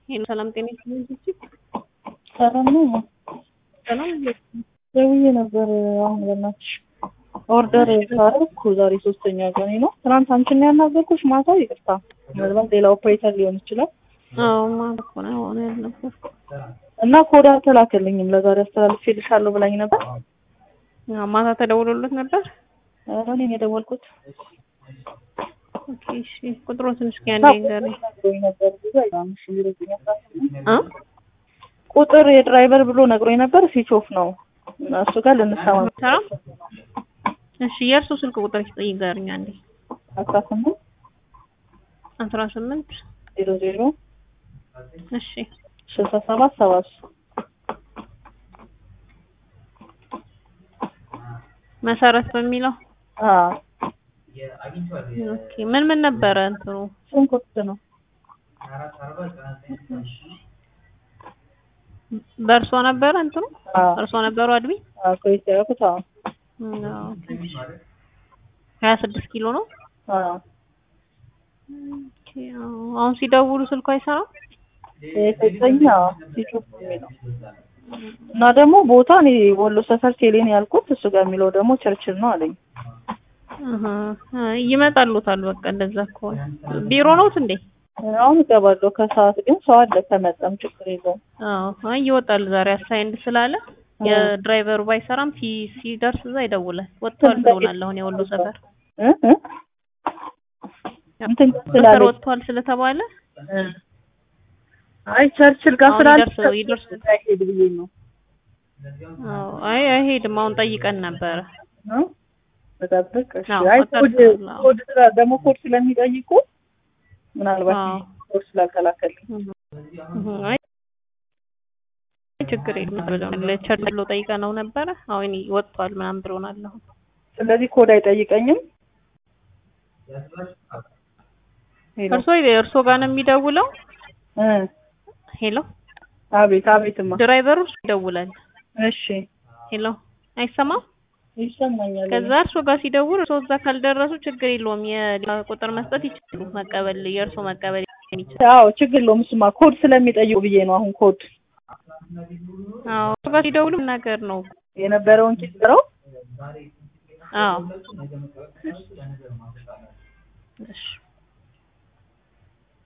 ይሄን ሰላም ጤና ይስጥልኝ። ሰላም ነው። ሰላም ደውዬ ነበር። አሁን በእናትሽ ኦርደር ካረኩ ዛሬ ሶስተኛ ቀኔ ነው። ትናንት አንቺን ያናገርኩሽ ማታ፣ ይቅርታ ምናልባት ሌላ ኦፕሬተር ሊሆን ይችላል። አዎ ማለት እኮ ነው አሁን ያልነበር እና ኮድ አልተላከልኝም። ለዛሬ አስተላልፌልሻለሁ ብላኝ ነበር። ማታ ተደውሎለት ነበር። ኧረ እኔ ነኝ የደወልኩት። ኦኬ እሺ፣ ቁጥሩን ትንሽ ከያንዴ ጋር ነግሮኝ ነበር ብዙ አይደለም። እሺ ይረዱኝ አ ቁጥር የድራይቨር ብሎ ነግሮኝ ነበር። ስዊች ኦፍ ነው እና እሱ ጋር ልንሰማ ተራ እሺ፣ የእርሱ ስልክ ቁጥር ይገርኛ አንዴ አስራ ስምንት አስራ ስምንት ዜሮ ዜሮ እሺ ስልሳ ሰባት ሰባ ሶስት መሰረት በሚለው አዎ ኦኬ ምን ምን ነበረ እንትኑ ሽንኩርት ነው። በእርሶ ነበረ እንትኑ አዎ እርሶ ነበሩ አድሚ አዎ ኮይት ያደረኩት አዎ ሀያ ስድስት ኪሎ ነው። አዎ ኦኬ፣ አዎ። አሁን ሲደውሉ ስልኩ አይሰራም። የሰጠኝ አዎ ስዊች ኦፍ ነው የሚለው እና ደግሞ ቦታ እኔ ወሎ ሰፈር ቴሌን ያልኩት እሱ ጋር የሚለው ደግሞ ቸርችል ነው አለኝ። አሀ፣ ይመጣሉታል። በቃ እንደዛ ከሆነ ቢሮ ነውት እንዴ? አሁን እገባለሁ ከሰዓት ግን ሰው አለ ከመጣም ችግር የለውም። አዎ፣ አይ ይወጣል ዛሬ አሳይንድ ስላለ የድራይቨሩ ባይሰራም ሲ ሲደርስ እዛ ይደውላል። ወጥቷል ብሎናል። አሁን የወሎ ሰፈር እ እ እንትን ሰፈር ስላለች ወጥቷል ስለተባለ እ አይ ቸርችል ጋር አሁን ስላለ ይደርስ- ይደርስ- እንዳይሄድ ብዬ ነው አዎ፣ አይ አይሄድም። አሁን ጠይቀን ነበረ። ነው በጠብቅ እሺ። አዎ፣ አይ ወጣት ኮድ ነው። ኮድ ስላ ደግሞ ኮድ ስለሚጠይቁ ምናልባት አዎ። ኮድ ስላልተላከልኝ እህ፣ አይ ችግር የለም ብለው ለቸርች ብሎ ጠይቀ ነው ነበረ። አሁን ወጥቷል ምናምን ብሎናል። አሁን ስለዚህ ኮድ አይጠይቀኝም። ሄሎ እርሶ እርሶ ጋር ነው የሚደውለው። እ ሄሎ አቤት አቤትማ ድራይቨሩ እርሶ ይደውላል። እሺ ሄሎ አይሰማም። ይሰማኛል። ከዛ እርሶ ጋር ሲደውል እርሶ እዛ ካልደረሱ ችግር የለውም። የሌላ ቁጥር መስጠት ይችላሉ። መቀበል የእርሶ መቀበል ይችላል። አዎ ችግር የለውም። እሱማ ኮድ ስለሚጠይቁ ብዬ ነው። አሁን ኮድ አዎ እርሶ ጋር ሲደውሉ ነገር ነው። የነበረውን ኪስረው አዎ እሺ